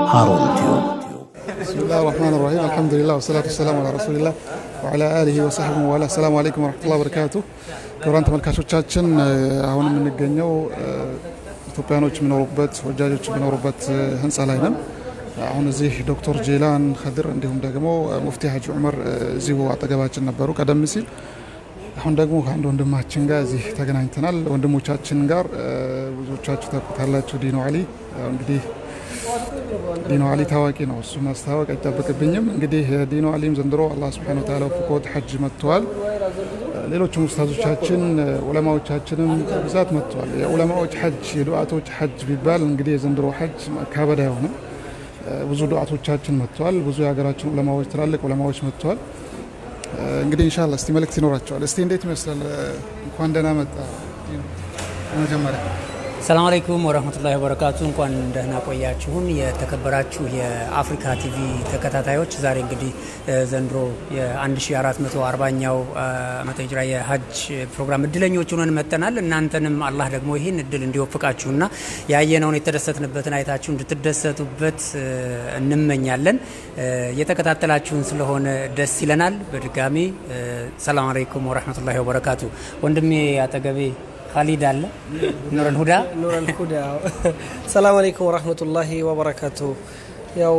ሃሩን ቲዩብ بسم الله الرحمن الرحيم الحمد لله والصلاة والسلام على رسول الله وعلى آله وصحبه وعلى السلام عليكم ورحمة الله وبركاته ክቡራን ተመልካቾቻችን አሁን የምንገኘው ኢትዮጵያኖች የሚኖሩበት ወጃጆች የሚኖሩበት ህንፃ ላይ ነን። አሁን እዚህ ዶክተር ጄላን ከድር እንዲሁም ደግሞ ሙፍቲ ሀጂ ዑመር እዚሁ አጠገባችን ነበሩ ቀደም ሲል። አሁን ደግሞ ከአንድ ወንድማችን ጋር እዚህ ተገናኝተናል። ወንድሞቻችን ጋር ብዙዎቻችሁ ታውቁታላችሁ። ዲኖ አሊ እንግዲህ ዲኖ አሊ ታዋቂ ነው። እሱ ማስታወቅ አይጠበቅብኝም። እንግዲህ ዲኖ አሊም ዘንድሮ አላህ ስብሐነሁ ወተዓላ ወፍቆት ሐጅ መጥተዋል። ሌሎችም ኡስታዞቻችን ዑለማዎቻችንም ብዛት መጥተዋል። የዑለማዎች ሐጅ የዱዓቶች ሐጅ ቢባል እንግዲህ የዘንድሮ ሐጅ መካበድ አይሆንም። ብዙ ዱዓቶቻችን መጥተዋል። ብዙ የሀገራችን ዑለማዎች ትላልቅ ዑለማዎች መጥተዋል። እንግዲህ ኢንሻአላህ እስቲ መልእክት ይኖራቸዋል። እስቲ እንዴት ይመስላል? እንኳን ደህና መጣ መጀመሪያ ሰላም አለይኩም ወረህመቱላሂ ወበረካቱ። እንኳን ደህና ቆያችሁን የተከበራችሁ የአፍሪካ ቲቪ ተከታታዮች። ዛሬ እንግዲህ ዘንድሮ የ1440ኛው ዓመተ ሂጅራ የሀጅ ፕሮግራም እድለኞች ሆነን መጥተናል። እናንተንም አላህ ደግሞ ይህን እድል እንዲወፍቃችሁና ያየነውን የተደሰትንበትን አይታችሁ እንድትደሰቱበት እንመኛለን። እየተከታተላችሁን ስለሆነ ደስ ይለናል። በድጋሚ ሰላም አለይኩም ወረህመቱላሂ ወበረካቱ። ወንድሜ አጠገቤ ካሊድ አለ ኑረል ሁዳ ኑረል ሁዳ ሰላም አለይኩም ወራህመቱላሂ ወበረካቱ። ያው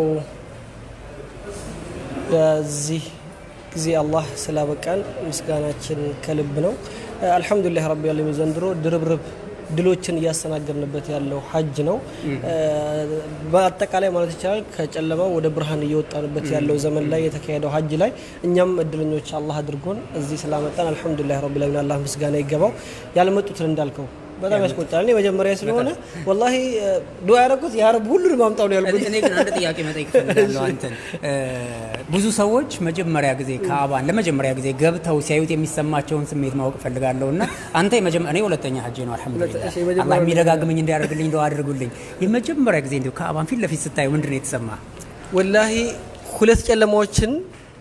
በዚህ ጊዜ አላህ ስላበቃን ምስጋናችን ከልብ ነው። አልሐምዱሊላህ ረቢ ዓለሚን ዘንድሮ ድርብርብ ድሎችን እያስተናገድንበት ያለው ሀጅ ነው። በአጠቃላይ ማለት ይቻላል ከጨለማ ወደ ብርሃን እየወጣንበት ያለው ዘመን ላይ የተካሄደው ሀጅ ላይ እኛም እድለኞች አላህ አድርጎን እዚህ ስላመጣን አልሐምዱሊላህ ረቢል ዓለሚን አላህ ምስጋና ይገባው። ያልመጡትን እንዳልከው በጣም ያስቆጣል። እኔ መጀመሪያ ስለሆነ ወላሂ ዱዓ ያደረኩት ያ ረብ ሁሉንም አምጣው ነው ያልኩት። እኔ ግን አንድ ጥያቄ መጠየቅ እፈልጋለሁ አንተን። ብዙ ሰዎች መጀመሪያ ጊዜ ከአባን ለመጀመሪያ ጊዜ ገብተው ሲያዩት የሚሰማቸውን ስሜት ማወቅ እፈልጋለሁ እና አንተ እኔ ሁለተኛ ሀጄ ነው አልሐምዱሊላህ። አላህ የሚደጋግመኝ እንዲያደርግልኝ እንደው አድርጉልኝ። የመጀመሪያ ጊዜ እንዲሁ ከአባን ፊት ለፊት ስታዩ ምንድን ነው የተሰማ? ወላሂ ሁለት ጨለማዎችን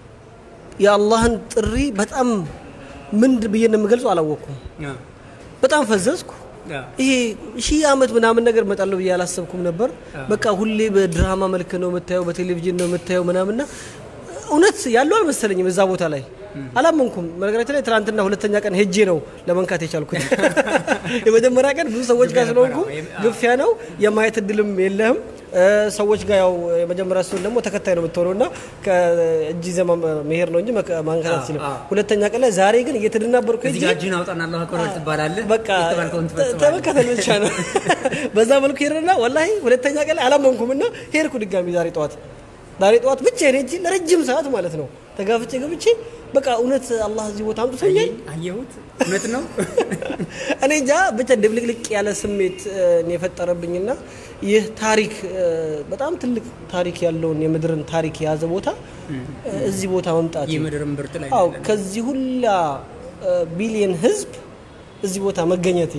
የአላህን ጥሪ በጣም ምን ብዬ እንደምገልጸው አላወቅኩም። በጣም ፈዘዝኩ። ይሄ ሺህ ዓመት ምናምን ነገር እመጣለሁ ብዬ አላሰብኩም ነበር። በቃ ሁሌ በድራማ መልክ ነው የምታየው፣ በቴሌቪዥን ነው የምታየው ምናምንና እውነት ያለው አልመሰለኝም እዛ ቦታ ላይ አላመንኩም። በነገራችን ላይ ትናንትና ሁለተኛ ቀን ሄጄ ነው ለመንካት የቻልኩት። የመጀመሪያ ቀን ብዙ ሰዎች ጋር ስለሆንኩ ግፊያ ነው የማየት እድልም የለህም። ሰዎች ጋር ያው የመጀመሪያ ሲሆን ደግሞ ተከታይ ነው የምትሆነው እና ከእጅ ዘማ መሄድ ነው እንጂ ማንከት አትችልም። ሁለተኛ ቀን ላይ ዛሬ ግን እየተደናበርኩ እዚህ ጋር እጅህን አውጣና አላሁ አክበር ትባላለህ። በቃ ተመከተል ብቻ ነው። በዛ መልኩ ሄድና ወላሂ ሁለተኛ ቀን ላይ አላመንኩም እና ሄድኩ ድጋሚ ዛሬ ጠዋት ዛሬ ጠዋት ብቻ ሄጄ ለረጅም ሰዓት ማለት ነው ተጋፍቼ ገብቼ በቃ እውነት አላህ እዚህ ቦታ አምጥቶኛል። አየሁት፣ እውነት ነው። እኔ እንጃ ብቻ ድብልቅልቅ ያለ ስሜት ነው የፈጠረብኝና ይህ ታሪክ በጣም ትልቅ ታሪክ ያለውን የምድርን ታሪክ የያዘ ቦታ እዚህ ቦታ መምጣት የምድርን ብርት ላይ አዎ፣ ከዚህ ሁላ ቢሊየን ህዝብ እዚህ ቦታ መገኘቴ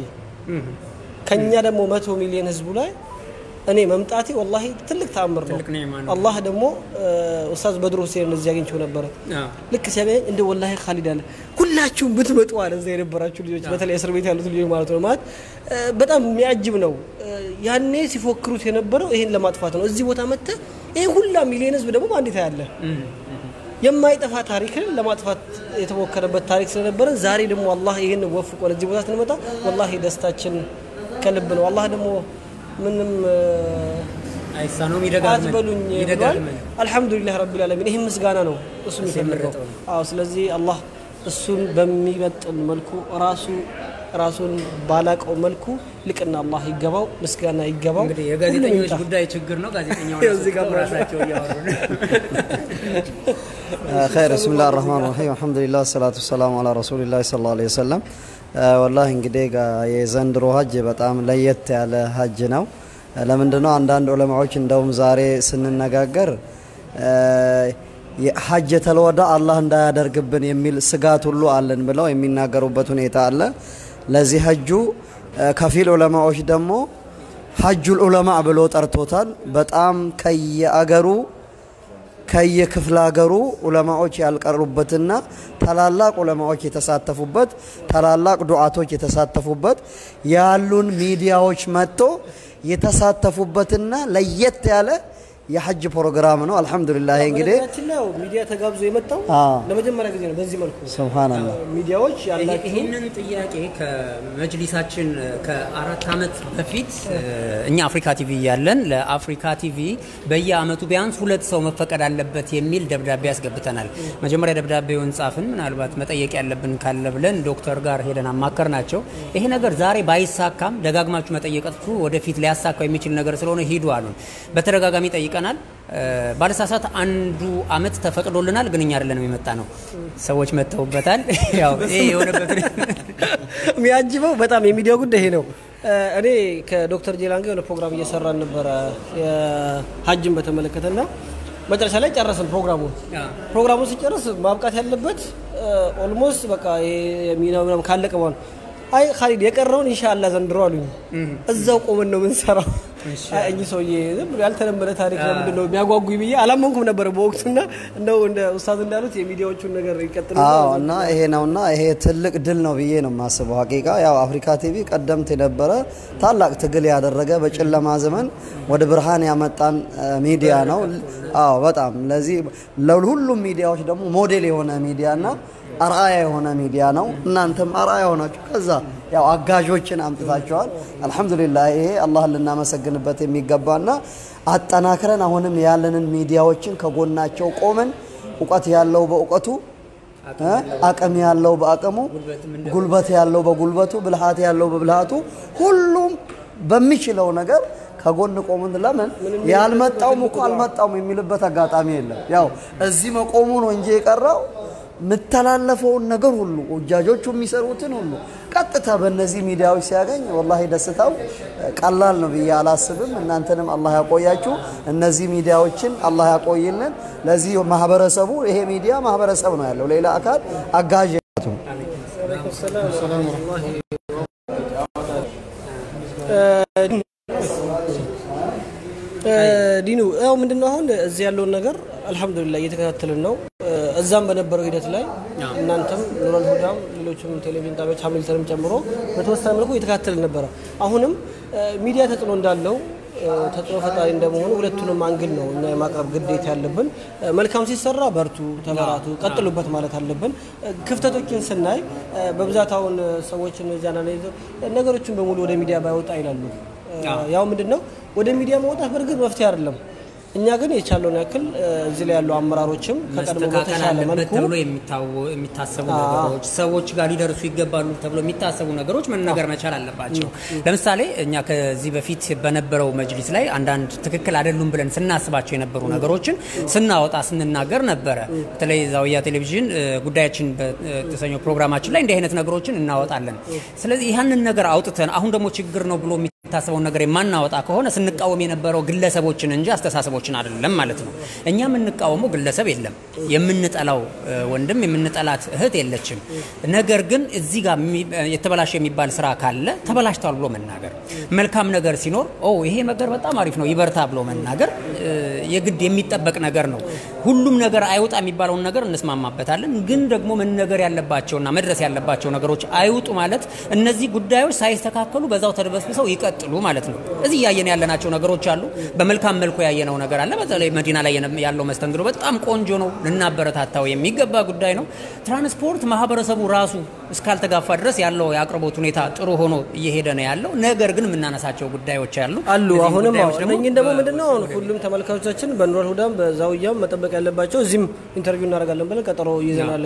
ከኛ ደግሞ መቶ ሚሊዮን ህዝቡ ላይ እኔ መምጣቴ ወላሂ ትልቅ ተአምር ነው። አላህ ደግሞ ኡስታዝ በድሩ ሁሴን እዚህ አግኝቼው ነበረ። ልክ ሲያገኝ እንደ ወላሂ ካሊድ አለ ሁላችሁም ብትመጡ አለ እዛ የነበራችሁ ልጆች፣ በተለይ እስር ቤት ያሉት ልጆች ማለት ነው። ማለት በጣም የሚያጅብ ነው። ያኔ ሲፎክሩት የነበረው ይሄን ለማጥፋት ነው። እዚህ ቦታ መጥተህ ይሄን ሁላ ሚሊዮን ህዝብ ደግሞ በአንዴት ያለ የማይጠፋ ታሪክን ለማጥፋት የተሞከረበት ታሪክ ስለነበረ ዛሬ ደግሞ አላህ ይህን ወፍቆን እዚህ ቦታ ስንመጣ ወላሂ ደስታችን ከልብ ነው። አላህ ደግሞ ምንም አይሳነውም አትበሉኝ ብሏል። አልሐምዱሊላህ ረቢል ዓለሚን ይህም ምስጋና ነው እሱ የሚፈልገው። አዎ ስለዚህ አላህ እሱን በሚመጥን መልኩ ራሱ ራሱን ባላቀው መልኩ ልቅና አላህ ይገባው፣ ምስጋና ይገባው። እንግዲህ የጋዜጠኞች ጉዳይ ችግር ነው። ጋዜጠኛው ራሳቸው እያወሩ ኸይር ብስሚላህ ራህማን ራሂም አልሐምዱሊላህ ሰላቱ ሰላሙ አላ ረሱሊላህ ሰለላሁ ዐለይሂ ወሰለም። ወላሂ እንግዲህ የዘንድሮ ሀጅ በጣም ለየት ያለ ሀጅ ነው። ለምንድነው አንዳንድ ዑለማዎች እንደውም ዛሬ ስንነጋገር ሀጅ የተልወዳ አላህ እንዳያደርግብን የሚል ስጋት ሁሉ አለን ብለው የሚናገሩበት ሁኔታ አለ። ለዚህ ሀጁ ከፊል ዑለማዎች ደግሞ ሀጁል ዑለማ ብሎ ጠርቶታል። በጣም ከየአገሩ ከየክፍለ ሀገሩ ዑለማዎች ያልቀሩበትና ታላላቅ ዑለማዎች የተሳተፉበት ታላላቅ ዱዓቶች የተሳተፉበት ያሉን ሚዲያዎች መጥቶ የተሳተፉበትና ለየት ያለ የሐጅ ፕሮግራም ነው። አልሐምዱሊላህ እንግዲህ በነገራችን ላይ ያው ሚዲያ ተጋብዞ የመጣው አዎ። ለመጀመሪያ ጊዜ ነው። በዚህ መልኩ ሱብሃንአላህ ሚዲያዎች ያላችሁ ይህንን ጥያቄ ከመጅሊሳችን ከአራት ዓመት በፊት እኛ አፍሪካ ቲቪ እያለን ለአፍሪካ ቲቪ በየአመቱ ቢያንስ ሁለት ሰው መፈቀድ አለበት የሚል ደብዳቤ ያስገብተናል። መጀመሪያ ደብዳቤውን ጻፍን። ምናልባት መጠየቅ ያለብን ካለ ብለን ዶክተር ጋር ሄደን አማከር ናቸው። ይሄ ነገር ዛሬ ባይሳካም ደጋግማችሁ መጠየቃችሁ ወደፊት ሊያሳካው የሚችል ነገር ስለሆነ ሂዱ አሉን። በተደጋጋሚ ጠይቀናል። ባለሳሳት አንዱ አመት ተፈቅዶልናል፣ ግን እኛ አይደለንም የመጣ ነው። ሰዎች መጥተውበታል። ያው ይሄ የሆነበት የሚያጅበው በጣም የሚዲያው ጉዳይ ይሄ ነው። እኔ ከዶክተር ጄላን ጋር የሆነ ፕሮግራም እየሰራን ነበረ የሀጅን በተመለከተና መጨረሻ ላይ ጨረስን ፕሮግራሙን። ፕሮግራሙን ሲጨርስ ማብቃት ያለበት ኦልሞስት በቃ የሚናው ምናምን ካለቀ በኋላ አይ ካሊድ የቀረውን ኢንሻአላህ ዘንድሮ አሉኝ። እዛው ቆመን ነው የምንሰራው። አይ እኚህ ሰውዬ ዝም ብሎ ያልተለመደ ታሪክ ለምንድን ነው የሚያጓጉኝ ብዬ አላመንኩም ነበር በወቅቱና እንደው እንደ ኡስታዝ እንዳሉት የሚዲያዎቹን ነገር ይቀጥሉ አዎ እና ይሄ ነውና ይሄ ትልቅ ድል ነው ብዬ ነው የማስበው። ሀቂቃ ያው አፍሪካ ቲቪ ቀደምት የነበረ ታላቅ ትግል ያደረገ በጨለማ ዘመን ወደ ብርሃን ያመጣን ሚዲያ ነው። አዎ በጣም ለዚህ ለሁሉም ሚዲያዎች ደግሞ ሞዴል የሆነ ሚዲያና አርአያ የሆነ ሚዲያ ነው። እናንተም አርአያ ሆናችሁ ከዛ ያው አጋዦችን አምጥታችኋል። አልሐምዱሊላህ ይሄ አላህን ልናመሰግንበት የሚገባና አጠናክረን አሁንም ያለንን ሚዲያዎችን ከጎናቸው ቆመን እውቀት ያለው በእውቀቱ አቅም ያለው በአቅሙ ጉልበት ያለው በጉልበቱ ብልሃት ያለው በብልሃቱ ሁሉም በሚችለው ነገር ከጎን ቆምን። ለምን ያልመጣውም እኮ አልመጣውም የሚልበት አጋጣሚ የለም። ያው እዚህ መቆሙ ነው እንጂ የቀረው የምተላለፈውን ነገር ሁሉ እጃጆቹ የሚሰሩትን ሁሉ ቀጥታ በእነዚህ ሚዲያዎች ሲያገኝ ወላሂ ደስታው ቀላል ነው ብዬ አላስብም። እናንተንም አላህ ያቆያችሁ፣ እነዚህ ሚዲያዎችን አላህ ያቆይልን። ለዚህ ማህበረሰቡ ይሄ ሚዲያ ማህበረሰብ ነው ያለው፣ ሌላ አካል አጋዥ ዲኑ ያው ምንድነው አሁን እዚህ ያለውን ነገር አልሐምዱሊላህ እየተከታተልን ነው። እዛም በነበረው ሂደት ላይ እናንተም ኑረል ሁዳም ሌሎችም ቴሌቪዥን ጣቢያዎች ሀሚልተንም ጨምሮ በተወሰነ መልኩ እየተከታተልን ነበረ። አሁንም ሚዲያ ተጽዕኖ እንዳለው ተጽዕኖ ፈጣሪ እንደመሆኑ ሁለቱንም አንግል ነው እና የማቅረብ ግዴታ ያለብን። መልካም ሲሰራ በርቱ፣ ተበራቱ፣ ቀጥሉበት ማለት አለብን። ክፍተቶችን ስናይ በብዛት አሁን ሰዎችን ዛና ነገሮችን በሙሉ ወደ ሚዲያ ባይወጣ ይላሉ። ያው ምንድን ነው ወደ ሚዲያ መውጣት በእርግጥ መፍትሄ አይደለም። እኛ ግን የቻለውን ያክል እዚህ ላይ ያሉ አመራሮችም ከቀድሞ በተሻለ መልኩ ተብሎ የሚታሰቡ ነገሮች ሰዎች ጋር ሊደርሱ ይገባሉ ተብሎ የሚታሰቡ ነገሮች መነገር መቻል አለባቸው። ለምሳሌ እኛ ከዚህ በፊት በነበረው መጅሊስ ላይ አንዳንድ ትክክል አይደሉም ብለን ስናስባቸው የነበሩ ነገሮችን ስናወጣ ስንናገር ነበረ። በተለይ ዛውያ ቴሌቪዥን ጉዳያችን በተሰኘው ፕሮግራማችን ላይ እንዲህ አይነት ነገሮችን እናወጣለን። ስለዚህ ያንን ነገር አውጥተን አሁን ደግሞ ችግር ነው ብሎ የሚታሰበውን ነገር የማናወጣ ከሆነ ስንቃወም የነበረው ግለሰቦችን እንጂ አስተሳሰቦችን አይደለም ማለት ነው። እኛ የምንቃወመው ግለሰብ የለም፣ የምንጠላው ወንድም የምንጠላት እህት የለችም። ነገር ግን እዚህ ጋር የተበላሸ የሚባል ስራ ካለ ተበላሽቷል ብሎ መናገር፣ መልካም ነገር ሲኖር ኦ ይሄ ነገር በጣም አሪፍ ነው ይበርታ ብሎ መናገር የግድ የሚጠበቅ ነገር ነው። ሁሉም ነገር አይውጣ የሚባለውን ነገር እንስማማበታለን። ግን ደግሞ መነገር ያለባቸውና መድረስ ያለባቸው ነገሮች አይውጡ ማለት እነዚህ ጉዳዮች ሳይስተካከሉ በዛው ተደበስብሰው ይቀጥሉ ማለት ነው። እዚህ እያየን ያለናቸው ነገሮች አሉ። በመልካም መልኩ ያየነው ነገር አለ። በተለይ መዲና ላይ ያለው መስተንግዶ በጣም ቆንጆ ነው፣ ልናበረታታው የሚገባ ጉዳይ ነው። ትራንስፖርት ማህበረሰቡ ራሱ እስካልተጋፋ ድረስ ያለው የአቅርቦት ሁኔታ ጥሩ ሆኖ እየሄደ ነው ያለው። ነገር ግን የምናነሳቸው ጉዳዮች አሉ አሉ። አሁንም እነኝን ደግሞ ምንድነው አሁን ሁሉም ተመልካቾቻችን በኑረል ሁዳም በዛውያም መጠበቅ ያለባቸው እዚህም ኢንተርቪው እናደርጋለን ብለን ቀጠሮ ይዘናል።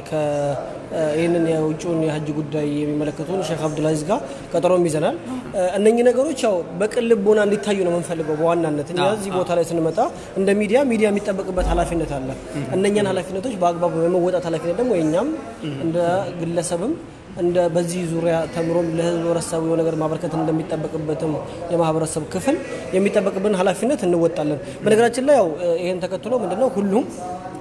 ይህንን የውጭውን የሀጅ ጉዳይ የሚመለከቱን ሼክ አብዱልአዚዝ ጋር ቀጠሮም ይዘናል። እነኚህ ነገሮች ያው በቅን ልቦና እንዲታዩ ነው የምንፈልገው። በዋናነት እኛ እዚህ ቦታ ላይ ስንመጣ እንደ ሚዲያ ሚዲያ የሚጠበቅበት ኃላፊነት አለ። እነኛን ኃላፊነቶች በአግባቡ የመወጣት ኃላፊነት ደግሞ የእኛም እንደ ግለሰብም እንደ በዚህ ዙሪያ ተምሮም ለህብረተሰቡ የሆነ ነገር ማበረከት እንደሚጠበቅበትም የማህበረሰብ ክፍል የሚጠበቅብን ኃላፊነት እንወጣለን። በነገራችን ላይ ያው ይህን ተከትሎ ምንድነው ሁሉም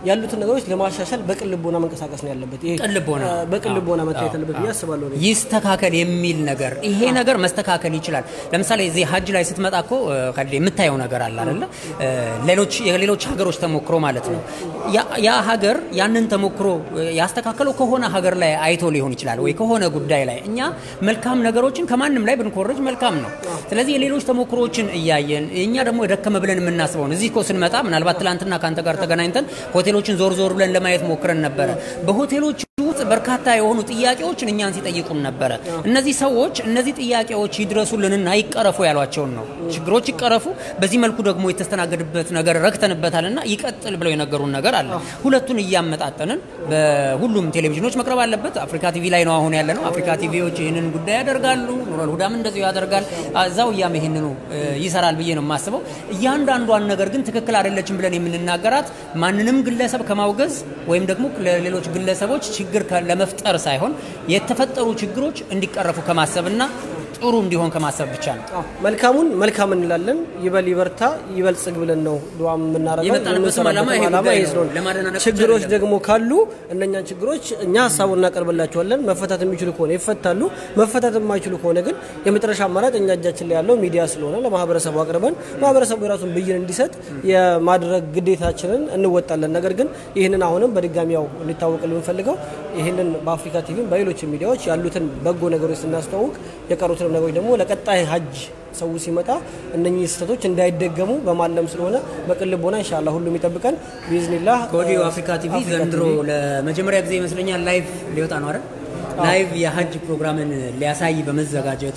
ያሉትን ነገሮች ለማሻሻል በቅን ልቦና መንቀሳቀስ ነው ያለበት። ይሄ ቅን ልቦና። እ፣ በቅን ልቦና መታየት አለበት ብዬ አስባለሁ። እኔ። ይስተካከል የሚል ነገር ይሄ ነገር መስተካከል ይችላል። ለምሳሌ እዚህ ሀጅ ላይ ስትመጣ እኮ እ፣ ከልዴ የምታየው ነገር አለ አይደለ? እ፣ ሌሎች የሌሎች ሀገሮች ተሞክሮ ማለት ነው። ያ- ያ ሀገር ያንን ተሞክሮ እ፣ ያስተካከለው ከሆነ ሀገር ላይ አይቶ ሊሆን ይችላል ወይ ከሆነ ጉዳይ ላይ እኛ መልካም ነገሮችን ከማንም ላይ ብንኮርጅ መልካም ነው። ስለዚህ የሌሎች ተሞክሮዎችን እያየን እኛ ደግሞ የደከመ ብለን የምናስበውን እዚህ እኮ ስንመጣ ምናልባት ትላንትና ከአንተ ጋር ተገናኝተን ሆቴሎችን ዞር ዞር ብለን ለማየት ሞክረን ነበረ። በሆቴሎች ውስጥ በርካታ የሆኑ ጥያቄዎችን እኛን ሲጠይቁን ነበረ። እነዚህ ሰዎች እነዚህ ጥያቄዎች ይድረሱልንና ይቀረፉ ያሏቸውን ነው። ችግሮች ይቀረፉ፣ በዚህ መልኩ ደግሞ የተስተናገድበት ነገር ረክተንበታልና ይቀጥል ብለው የነገሩን ነገር አለ። ሁለቱን እያመጣጠንን በሁሉም ቴሌቪዥኖች መቅረብ አለበት። አፍሪካ ቲቪ ላይ ነው አሁን ያለ ነው። አፍሪካ ቲቪዎች ይህንን ጉዳይ ያደርጋሉ። ኑረል ሁዳም እንደዚሁ ያደርጋል። እዛው እያም ይህንኑ እ፣ ይሰራል ብዬ ነው የማስበው። እያንዳንዷን ነገር ግን ትክክል አይደለችም ብለን የምንናገራት ማንንም ግለሰብ ከማውገዝ ወይም ደግሞ ለሌሎች ግለሰቦች ችግር ከ- ለመፍጠር ሳይሆን የተፈጠሩ ችግሮች እንዲቀረፉ ከማሰብና ጥሩ እንዲሆን ከማሰብ ብቻ ነው። አዎ፣ መልካሙን መልካም እንላለን። ይበል ይበርታ ይበልጽግ ብለን ነው ዱዓ የምናደርገው። የመጣንበትም ዓላማ ይሄ ዓላማ ጉዳይ ይሄ ነው። ስለሆነ ለማደናነቅ ብቻ ችግሮች አይደለም። ደግሞ ካሉ እነኛን ችግሮች እኛ ሀሳቡን እናቀርብላቸዋለን። መፈታት የሚችሉ ከሆነ ይፈታሉ። መፈታት የማይችሉ ከሆነ ግን የመጨረሻ አማራጭ እኛ እጃችን ላይ ያለው ሚዲያ ስለሆነ ለማህበረሰቡ አቅርበን ማህበረሰቡ የራሱን ብይን እንዲሰጥ የማድረግ ግዴታችንን እንወጣለን። ነገር ግን ይህንን አሁንም በድጋሚ ያው እንዲታወቅ የምንፈልገው ይህንን በአፍሪካ ቲቪ በሌሎች ሚዲያዎች ያሉትን በጎ ነገሮች ስናስተዋውቅ የቀሩትንም ነገሮች ደግሞ ለቀጣይ ሀጅ ሰው ሲመጣ እነኚህ ስህተቶች እንዳይደገሙ በማለም ስለሆነ በቅን ልቦና ኢንሻአላህ ሁሉም ይጠብቀን ቢዝኒላህ። ከወዲሁ አፍሪካ ቲቪ ዘንድሮ ለመጀመሪያ ጊዜ ይመስለኛል ላይቭ ሊወጣ ነው አይደል? ላይቭ የሀጅ ፕሮግራምን ሊያሳይ በመዘጋጀቱ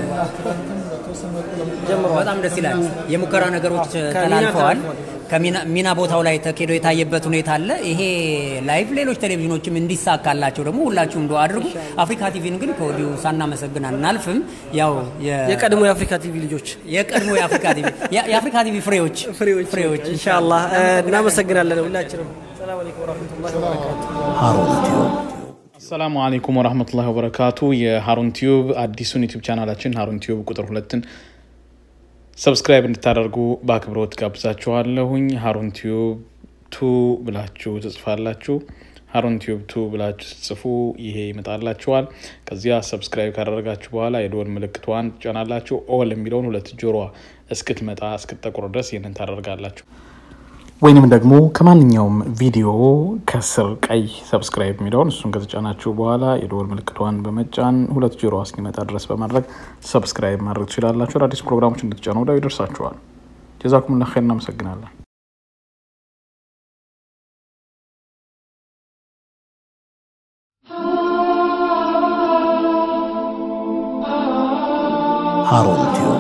በጣም ደስ ይላል። የሙከራ ነገሮች ከሚና ተላልፈዋል። ተላልፈዋል። ከሚና- ሚና ቦታው ላይ ተኬዶ የታየበት ሁኔታ አለ። ይሄ ላይቭ ሌሎች ቴሌቪዥኖችም እንዲሳካላቸው ደግሞ ሁላችሁም ዱአ አድርጉ። አፍሪካ ቲቪን ግን ከወዲሁ ሳናመሰግን አናልፍም። ያው የ- የቀድሞ የአፍሪካ ቲቪ ልጆች የቀድሞ የአፍሪካ ቲቪ የ- የአፍሪካ ቲቪ ፍሬዎች ፍሬዎች ኢንሻአላህ እ፣ እናመሰግናለን ሁላችንም። ሰላም አለይኩም ወራህመቱላሂ ወበረካቱ። አሰላሙ አለይኩም ወራህመቱላሂ ወበረካቱ። የሀሩን ቲዩብ አዲሱን ዩቲዩብ ቻናላችን ሀሩን ቲዩብ ቁጥር ሁለትን ሰብስክራይብ እንድታደርጉ በአክብሮት ጋብዛችኋለሁኝ። ሀሩን ቲዩብ ቱ ብላችሁ ትጽፋላችሁ። ሀሩን ቲዩብ ቱ ብላችሁ ስትጽፉ ይሄ ይመጣላችኋል። ከዚያ ሰብስክራይብ ካደረጋችሁ በኋላ የደወል ምልክቷን ትጫናላችሁ። ኦል የሚለውን ሁለት ጆሮዋ እስክትመጣ እስክትጠቁር ድረስ ይህንን ታደርጋላችሁ። ወይንም ደግሞ ከማንኛውም ቪዲዮ ከስር ቀይ ሰብስክራይብ የሚለውን እሱን ከተጫናችሁ በኋላ የደወል ምልክቷን በመጫን ሁለት ጆሮ እስኪመጣ ድረስ በማድረግ ሰብስክራይብ ማድረግ ትችላላችሁ። አዳዲስ ፕሮግራሞች እንድትጫኑ ወዲያው ይደርሳችኋል። ጀዛኩሙላህ ኸይር። እናመሰግናለን። Harold Tube.